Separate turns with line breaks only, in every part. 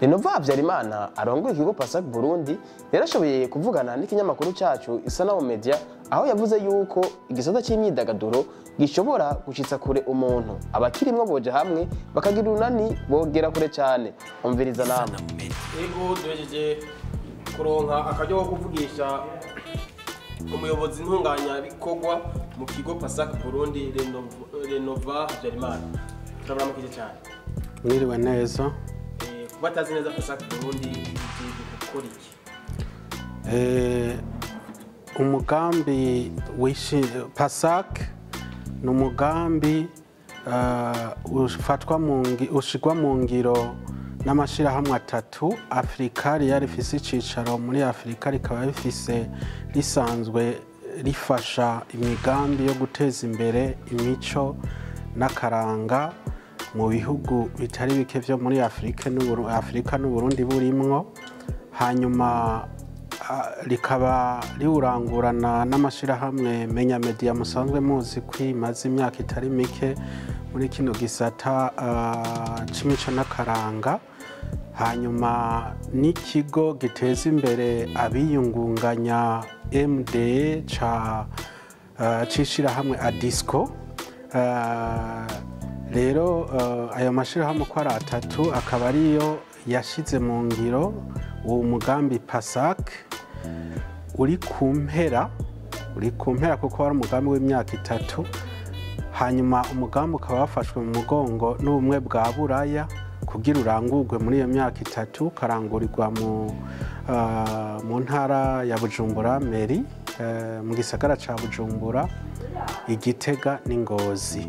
renova habyarimana arongoye ikigo pasak burundi yarashoboye kuvugana n'ikinyamakuru cacu isanamu media aho yavuze yuko igisata c'imyidagaduro gishobora gushitsa kure umuntu abakirimwo boja hamwe bakagira urunani bogera kure cane umviriza namwe
ego duhejeje kuronka akaryo ko kuvugisha umuyobozi ntunganyabikorwa mu kigo pasak burundi Renov- renova habyarimana turaburamukije cyane
mwiriwe neza
Eh, kuba atazi neza pasak burundi igiye gukora iki
Eh, umugambi wishi pasak ni umugambi uh, ufatwa mu ngi- ushigwa mu ngiro n'amashyirahamwe atatu afurika riya rifise icicaro muri afurika rikaba rifise risanzwe rifasha imigambi yo guteza imbere imico n'akaranga mu bihugu bitari bike byo muri afurika n'Uburu- afurika n'uburundi burimwo hanyuma ah, rikaba riwurangurana n'amashyirahamwe menya media musanzwe muzi ko imaze imyaka itari mike muri kino gisata ah, c'imico n'akaranga hanyuma n'ikigo giteza imbere abiyungunganya mde ca ah, c'ishirahamwe adisco Ah, rero eh, ayo mashyirahamwe uko ari atatu akaba ariyo yashyize mu ngiro uwo mugambi pasak uri ku mpera uri ku mpera kuko wari umugambi w'imyaka itatu hanyuma umugambi ukaba wafashwe mu mugongo n'ubumwe bwa buraya kugira urangurwe muri iyo myaka itatu ukarangurirwa mu, ah, mu ntara ya bujumbura meri eh, mu gisagara ca bujumbura igitega n'ingozi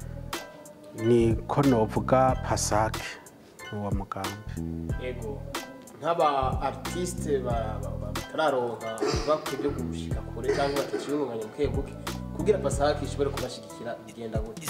niko novuga pasake uwo mugambi
ego nk'aba artiste ba- ba- ba- batararonka bakwiye byo gushika kure cyangwa batakiyungunganya buke buke kugira pasak ishobore kubashigikira bigenda gute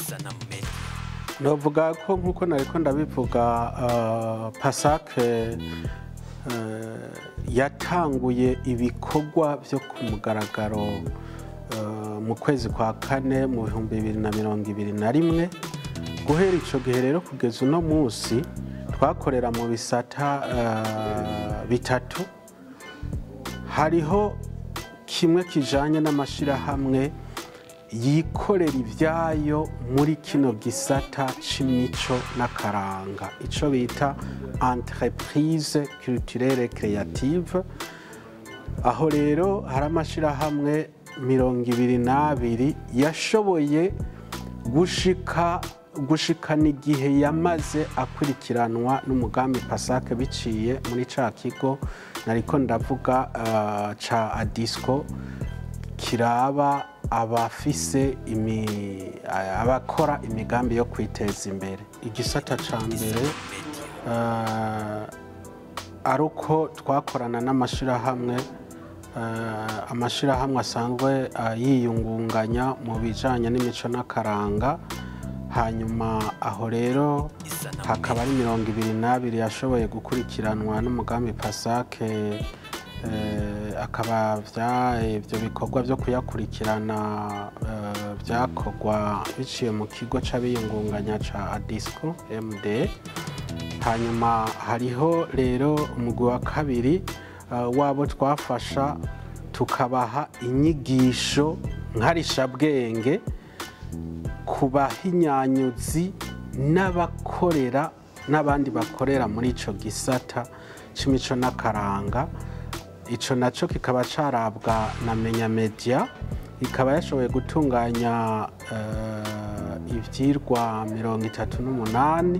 novuga ko nk'uko nariko ndabivuga uh, pasake uh, yatanguye ibikorwa byo ku mugaragaro uh, mu kwezi kwa kane mu bihumbi bibiri na mirongo ibiri na rimwe guhera ico gihe rero kugeza uno munsi twakorera mu bisata uh, bitatu hariho kimwe kijanye n'amashirahamwe yikorera ibyayo muri kino gisata c'imico n'akaranga ico bita entreprise culturelle créative aho rero hari amashirahamwe mirongo ibiri n'abiri yashoboye gushika gushikana igihe yamaze akurikiranwa n'umugambi pasake biciye muri ca kigo nariko ndavuga uh, ca adisco kiraba abafise imi- abakora imigambi yo kwiteza imbere igisata ca mbere uh, ari uko twakorana n'amashirahamwe uh, amashirahamwe asanzwe uh, yiyungunganya mu bijanye n'imico n'akaranga hanyuma aho rero hakaba ari mirongo ibiri n'abiri yashoboye gukurikiranwa n'umugambi pasake eh, akaba vya- ibyo bikorwa byo kuyakurikirana eh, byakorwa biciye mu kigo c'abiyungunganya ca adisco md hanyuma hariho rero umugwi wa kabiri uh, wabo twafasha tukabaha inyigisho nkarishabwenge ku bahinyanyuzi n'abakorera n'abandi bakorera muri ico gisata c'imico n'akaranga ico naco kikaba carabwa na menya media ikaba yashoboye gutunganya uh, ivyirwa mirongo itatu n'umunani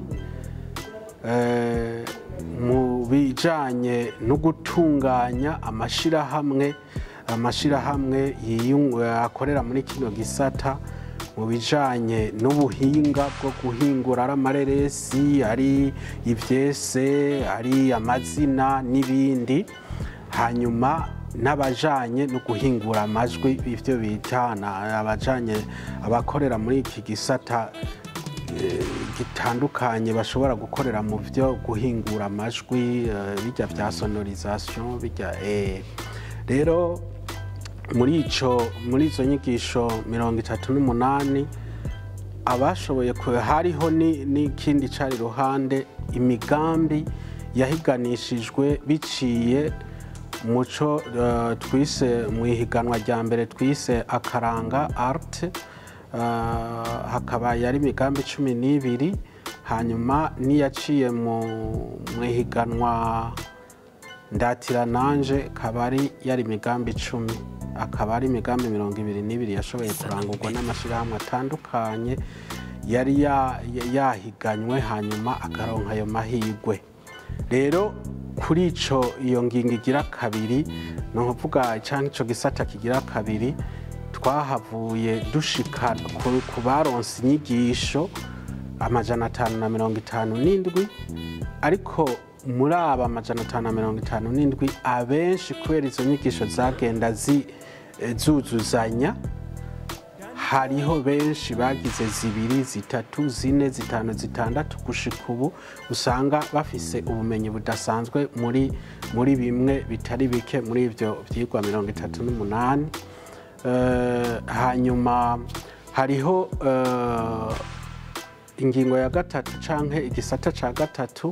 eh, mu bijanye no gutunganya amashirahamwe amashirahamwe yiyung- akorera muri kino gisata mu bijanye n'ubuhinga bwo guhingura ari amareresi ari ivyese ari amazina n'ibindi hanyuma n'abajanye no guhingura amajwi ivyo bita na- abajanye abakorera muri iki gisata eh, gitandukanye bashobora gukorera mu byo guhingura amajwi eh, bijya bya sonorisation bijya eh. rero muri ico muri izo nyigisho mirongo itatu n'umunani abashoboye ku- hariho ni- n'ikindi cari iruhande imigambi yahiganishijwe biciye muco eh, twise mu ihiganwa rya mbere twise akaranga art eh, hakaba yari imigambi cumi n'ibiri hanyuma n'iyaciye mu mu ihiganwa ndatira nanje akaba ari yari imigambi icumi akaba ari imigambi mirongo ibiri n'ibiri yashoboye kurangurwa n'amashyirahamwe atandukanye yari ya- ya- yahiganywe hanyuma akaronka ayo mahirwe rero kuri ico iyo ngingo igira kabiri ni ukuvuga cyangwa ico gisata kigira kabiri twahavuye dushika ku- ku baronse inyigisho amajana atanu na mirongo itanu n'indwi ariko muri aba amajana atanu na mirongo itanu n'indwi abenshi kubera izo nyigisho zagenda zi- eh, zuzuzanya hariho benshi bagize zibiri zitatu zine zitanu zitandatu gushika ubu usanga bafise ubumenyi budasanzwe muri muri bimwe bitari bike muri ibyo byigwa mirongo itatu n'umunani Eh, hanyuma hariho eh, ingingo ya gatatu canke igisata ca gatatu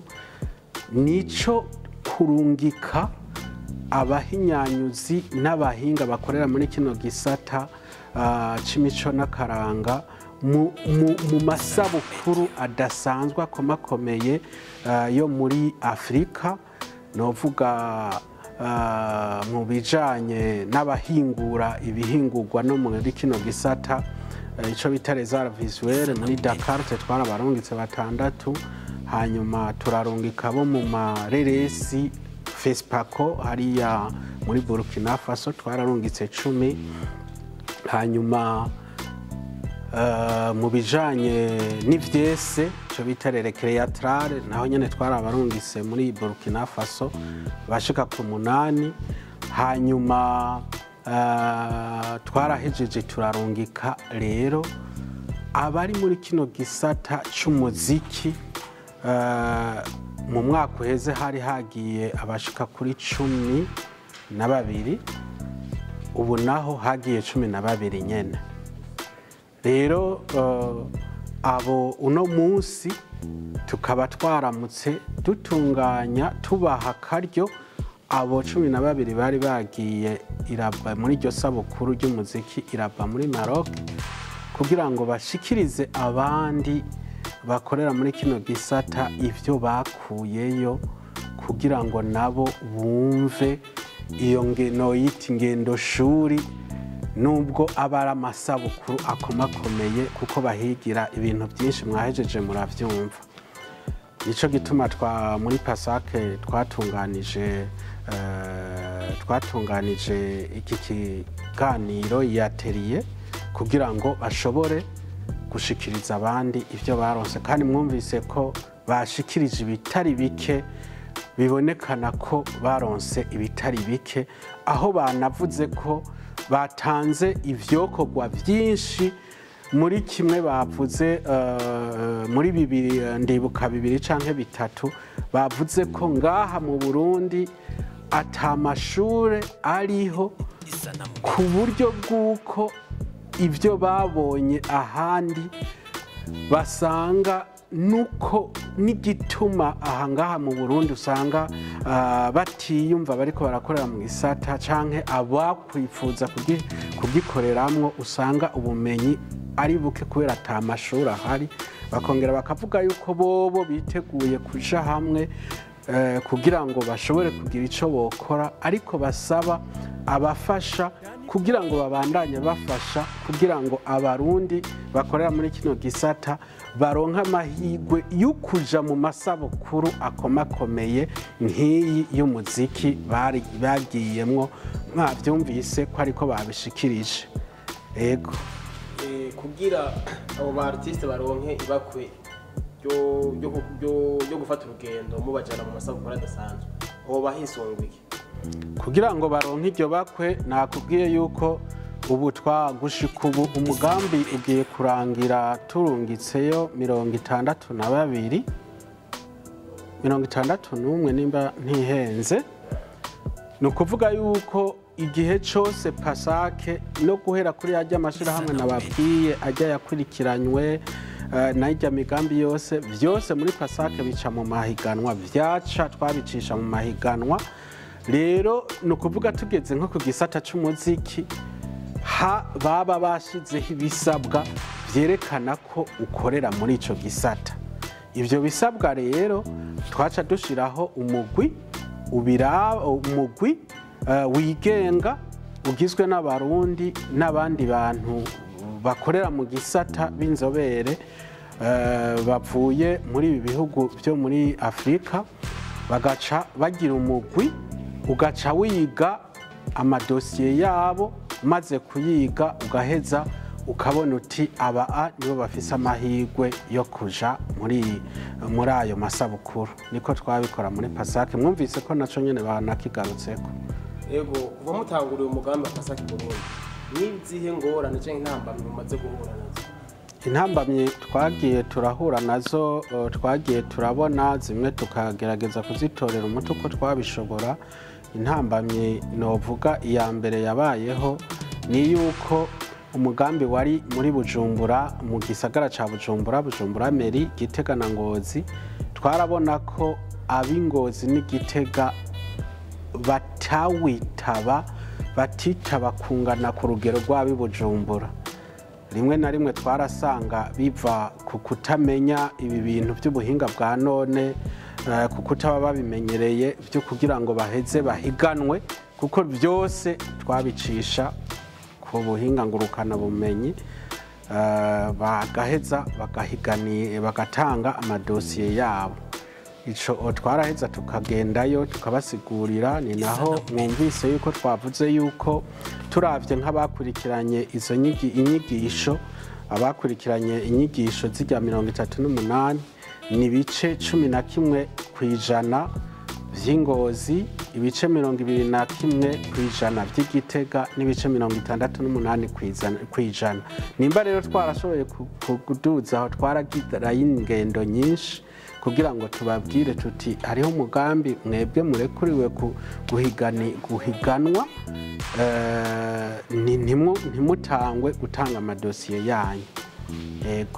nico kurungika abahinyanyuzi n'abahinga bakorera muri kino gisata ah, c'imico n'akaranga mu, mu, mu masabukuru adasanzwe akomakomeye ah, yo muri afurika novuga ah, mu bijanye n'abahingura ibihingurwa no muri kino gisata eh, ico bita resara visuelle muri Dakar twe twarabarungitse batandatu hanyuma turarungika bo mu mareresi fesipako hariya muri burkina faso twararungitse cumi hanyuma eh, mu bijanye n'ivyese ico bita rerecreatrale naho nyene twarabarungitse muri burkina faso bashika ku munani hanyuma eh, twarahejeje turarungika rero abari muri kino gisata c'umuziki eh, mu mwaka uheze hari hagiye abashika kuri cumi na babiri ubu naho hagiye cumi na babiri nyene rero eh, abo uno munsi tukaba twaramutse dutunganya tubaha akaryo abo cumi na babiri bari bagiye iraba muri iryo sabukuru ry'umuziki iraba muri Maroc kugira ngo bashikirize abandi bakorera muri kino gisata ivyo bakuyeyo kugira ngo nabo bumve iyo ngeno yita ingendo shuri nubwo aba ari amasabukuru akomakomeye kuko bahigira ibintu byinshi mwahejeje murabyumva nicyo gituma twa muri pasake twatunganije eh, twatunganije iki kiganiro yateriye kugira ngo bashobore gushikiriza abandi ibyo baronse kandi mwumvise ko bashikirije ibitari bike bibonekana ko baronse ibitari bike aho banavuze ko batanze ivyokorwa byinshi muri kimwe bavuze eh, muri bibiri eh, ndibuka bibiri canke bitatu bavuze ko ngaha mu Burundi ata mashure ariho ku buryo bw'uko ibyo babonye ahandi basanga nuko n'igituma ahangaha mu Burundi usanga ah, batiyumva bariko barakorera mu gisata canke abakwifuza kugi- kugikoreramwo usanga ubumenyi ari buke kubera ata mashuri ahari bakongera bakavuga yuko bobo biteguye kuja hamwe eh, kugira ngo bashobore kugira ico bokora ariko basaba abafasha kugira ngo babandanye bafasha kugira ngo abarundi bakorera muri kino gisata baronke amahirwe yo kuja mu masabukuru akomakomeye nk'iyi y'umuziki bari- bagiyemwo mwavyumvise ko ariko babishikirije ego
Eh, kugira abo ba artiste baronke ibakwe ryo- ryo ku- ryo- ryo gufata urugendo mubajana mu masabukuru adasanzwe hoba hisunguye
kugira ngo baronke iryo bakwe nakubwiye yuko ubu twagushika ubu umugambi ugiye kurangira turungitseyo mirongo itandatu na babiri mirongo itandatu n'umwe nimba ntihenze ni ukuvuga yuko igihe cyose pasake no guhera kuri ajya amashyirahamwe nababwiye ajya yakurikiranywe eh, n'irya migambi yose byose muri pasake bica mu mahiganwa byaca twabicisha mu mahiganwa rero ni ukuvuga tugeze nko ku gisata cy'umuziki ha baba bashyizeho ibisabwa byerekana ko ukorera muri icyo gisata ibyo bisabwa rero twaca dushyiraho umugwi ubira umugwi eh, wigenga ugizwe n'abarundi n'abandi bantu bakorera mu gisata b'inzobere eh, bavuye muri ibi bihugu byo muri afurika bagaca bagira umugwi ugaca wiga amadosiye yabo maze kuyiga ugaheza ukabona uti aba a nibo bafise amahirwe yo kuja muri muri ayo masabukuru niko twabikora muri pasake mwumvise ko naco nyene banakigarutseko
yego kuva mutanguriye umugambi wa pasake burundi n'izihe ngorane cyangwa intambamyi mumaze guhura nazo
intambamyi twagiye turahura nazo eh, twagiye turabona zimwe tukagerageza kuzitorera umuti uko twabishobora intambamyi novuga iya mbere yabayeho ni yuko umugambi wari muri bujumbura mu gisagara ca bujumbura bujumbura meri gitega na ngozi twarabona ko ab'ingozi n'igitega batawitaba batitaba kungana ku rugero rw'ab'i bujumbura rimwe na rimwe twarasanga biva ku kutamenya ibi bintu by'ubuhinga bwa none eh, ku kutaba babimenyereye byo kugira ngo baheze bahiganwe kuko byose twabicisha ku buhinga ngurukana bumenyi eh, bagaheza bagahigani bagatanga amadosiye yabo ico twaraheza tukagendayo tukabasigurira ni naho mwumvise yuko twavuze yuko turavye nk'abakurikiranye izo nyigi- inyigisho abakurikiranye inyigisho z'irya mirongo itatu n'umunani ni ibice cumi na kimwe ku ijana vy'ingozi ibice mirongo ibiri na kimwe ku ijana vy'igitega n'ibice mirongo itandatu n'umunani kw'izana- kw'ijana nimba rero twarashoboye ku- ku- kuduza aho twaragirayo ingendo nyinshi kugira ngo tubabwire tuti hariho umugambi mwebwe murekuriwe ku- guhigani- guhiganwa eh, ni- ntimu- ntimutangwe gutanga amadosiye yanyu yego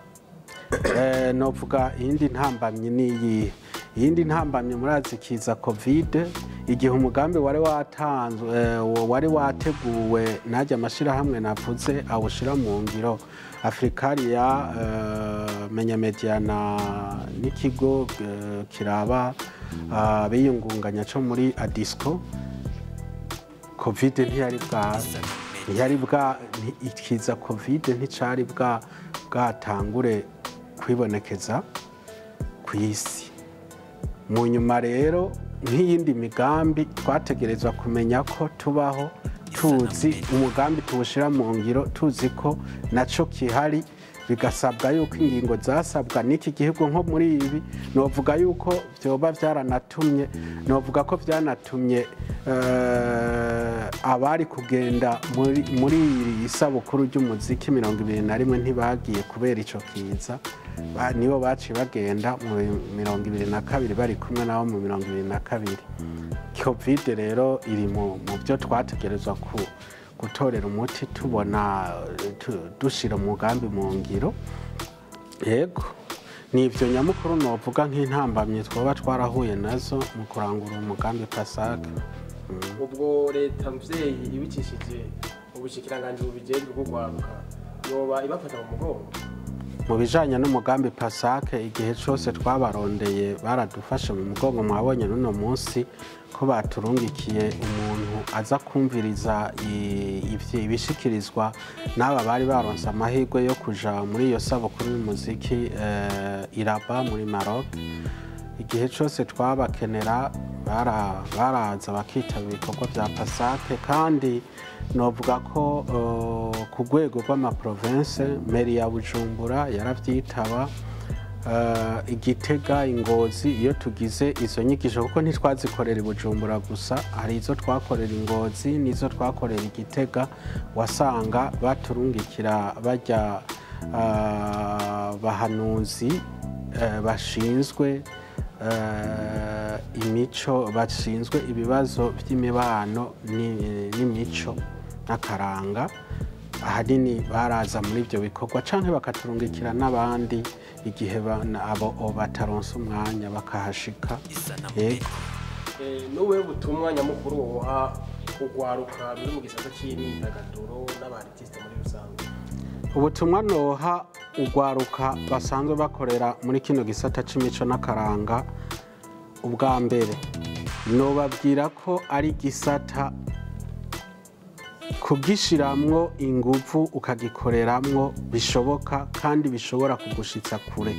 Eh, novuga iyindi ntambamyi ni iyihe iyindi ntambamyi murazi kiza kovide igihe umugambi wari watanzwe eh, wari wateguwe najya amashyirahamwe navuze awushyira mu ngiro afurikariya eh, menya mediana n'ikigo eh, kiraba ah, biyungunganya cyo muri adisco kovide ntiyari bwa ntiyari bwa nti- ikiza kovide nticari bwa bwatangure kwibonekeza ku isi mu nyuma rero nk'iyindi migambi twategerezwa kumenya ko tubaho tuzi umugambi tuwushyira mu ngiro tuzi ko nacyo kihari bigasabwa yuko ingingo zasabwa n'iki gihugu nko muri ibi novuga yuko byoba byaranatumye novuga ko byanatumye eh, abari kugenda muri muri iri sabukuru ry'umuziki mirongo ibiri na rimwe ntibagiye kubera icyo kiza Ba- nibo baciye bagenda mu mirongo ibiri na kabiri bari kumwe nabo mu mirongo ibiri na kabiri kovide rero iri mu mu byo twategerezwa ku gutorera umuti tubona eh, tu- dushira umugambi mu ngiro yego ni ibyo nyamukuru novuga nk'intambamyi twaba twarahuye nazo mu kurangura umugambi pasake
ubwo leta mvyeyi ibicishije ubushikiranganji bubijejwe bwo kwaguka yoba ibafata mu mugongo
mu bijanye n'umugambi pasake igihe cyose twabarondeye baradufashe mu mugongo mwabonye n'uno munsi ko baturungikiye umuntu aza kumviriza i- ivyi- ibishikirizwa n'aba bari baronse amahirwe yo kuja muri iyo sabukuru y'umuziki eh, iraba muri maroc igihe cyose twabakenera bara- baraza bakitaba ibikorwa bya pasake kandi novuga ko eh, ku rwego rw'amaprovense meri ya bujumbura yarabyitaba eh, igitega ingozi iyo tugize izo nyigisho kuko ntitwazikorera i bujumbura gusa hari izo twakorera ingozi n'izo twakorera igitega wasanga baturungikira bajya ah, bahanuzi eh, bashinzwe eh, imico bashinzwe ibibazo by'imibano ni- n'imico n'akaranga ahanini baraza muri ibyo bikorwa cyangwa bakaturungikira n'abandi igihe ba- na- abo abo bataronse umwanya bakahashika yego
Eh, n'ubuhe butumwa nyamukuru woha urwaruka ruri mu gisata cy'imyidagaduro n'abaartiste muri rusange
ubutumwa noha urwaruka basanzwe bakorera muri kino gisata c'imico n'akaranga ubwa mbere nobabwira ko ari igisata kugishiramwo inguvu ukagikoreramwo bishoboka kandi bishobora kugushitsa kure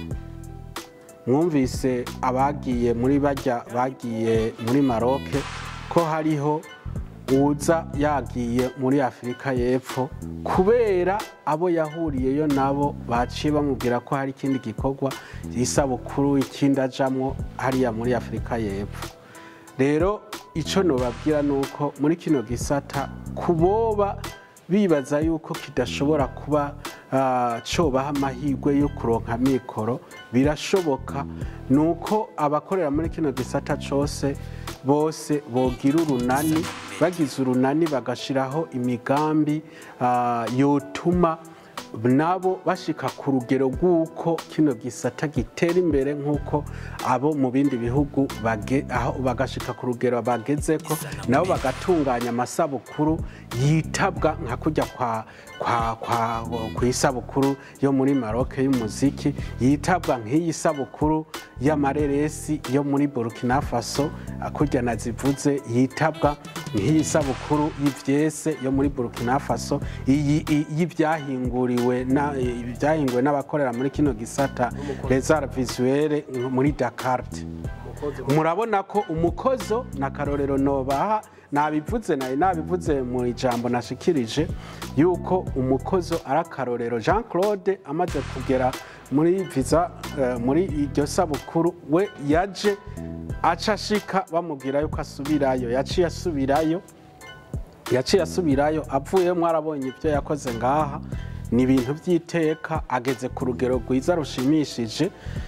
mwumvise abagiye muri bajya bagiye muri maroke ko hariho uza yagiye muri afurika y'epfo kubera abo yahuriyeyo nabo baciye bamubwira ko hari ikindi gikorwa isabukuru ikindi ajamwo hariya muri afurika y'epfo rero icyo nubabwira ni uko muri kino gisata kuboba bibaza yuko kidashobora kuba ah, cobaha amahirwe yo kuronka mikoro birashoboka ni uko abakorera muri kino gisata cyose bose bogira urunani bagize urunani bagashiraho imigambi ah, yotuma nabo bashika ku rugero rw'uko kino gisata gitera imbere nk'uko abo mu bindi bihugu bage- aho bagashika ku rugero bageze ko nabo bagatunganya amasabukuru yitabwa nka kujya kwa kwa kwa ku isabukuru yo muri Maroc y'umuziki yitabwa nk'iyi sabukuru y'amareresi yo muri Burkina Faso kujya nazivuze yitabwa nk'iyi sabukuru y'ivyese yo muri Burkina Faso iyi i- y'ivyahinguriwe na ibyahinguwe n'abakorera muri kino gisata les arts visuels muri Dakar
umukozi
murabona ko umukozo na karorero nobaha nabivuze nayo nabivuze mu ijambo nashikirije yuko umukozo ari akarorero jean claude amaze kugera muri visa eh, muri iryo sabukuru we yaje aca ashika bamubwira yuko asubirayo yaciye asubirayo yaciye asubirayo avuyemo arabonye ibyo yakoze ngaha ni ibintu by'iteka ageze ku rugero rwiza rushimishije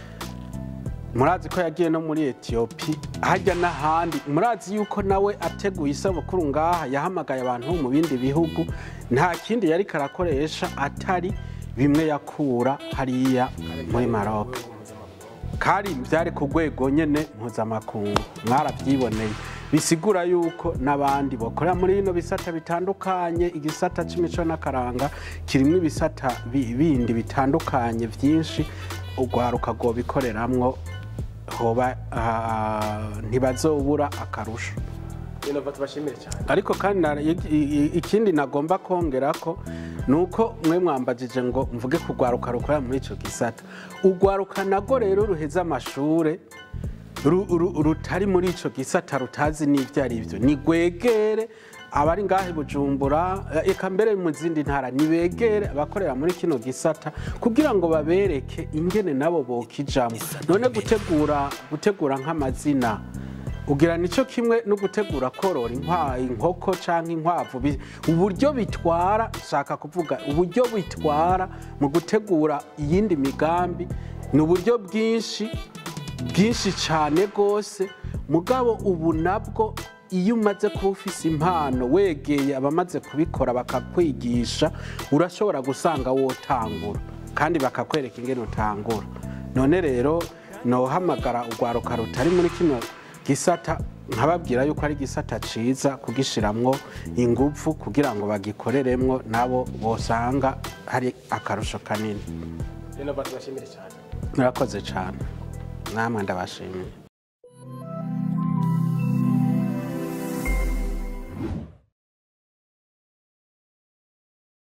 murazi ko yagiye no muri etiyopi hajya n'ahandi murazi yuko nawe ateguye isabukuru ngaha yahamagaye abantu bo mu bindi bihugu nta kindi yari karakoresha atari bimwe yakura hariya muri maroc kari byari ku rwego nyine mpuzamakungu mwarabyiboneye bisigura yuko n'abandi bakorera muri bino bisata bitandukanye igisata cy'imico n'akaranga kirimo ibisata bi- bindi bitandukanye byinshi urwaruka rwobikoreramwo hoba ah, ntibazobura akarusho
inova tubashimire cyane
ariko kandi na- i- i- ikindi nagomba kongera ko ni uko mwe mwambajije ngo mvuge ku rwaruka rukorera muri icyo gisata urwaruka nago rero ruheze amashure ru- ru- rutari muri icyo gisata rutazi n'ibyo ari byo ni rwegere abari ngahe bujumbura eh, eka mbere mu zindi ntara nibegere abakorera muri kino gisata kugira ngo babereke ingene nabo bokijamo none gutegura gutegura nk'amazina ugira nicyo kimwe no gutegura korora inkwa inkoko cyangwa inkwavu bi- uburyo bitwara shaka kuvuga uburyo bitwara mu gutegura iyindi migambi ni uburyo bwinshi bwinshi cyane rwose mugabo ubu nabwo iyo umaze kuba ufise impano wegeye abamaze kubikora bakakwigisha urashobora gusanga wotangura kandi bakakwereka ingene utangura none rero nohamagara urwaruka rutari muri kino gisata nkababwira yuko ari igisata ciza kugishiramwo ingufu kugira ngo bagikoreremwo nabo bosanga hari akarusho kanini
inova tubashimire cyane
murakoze cyane namwe ndabashimiye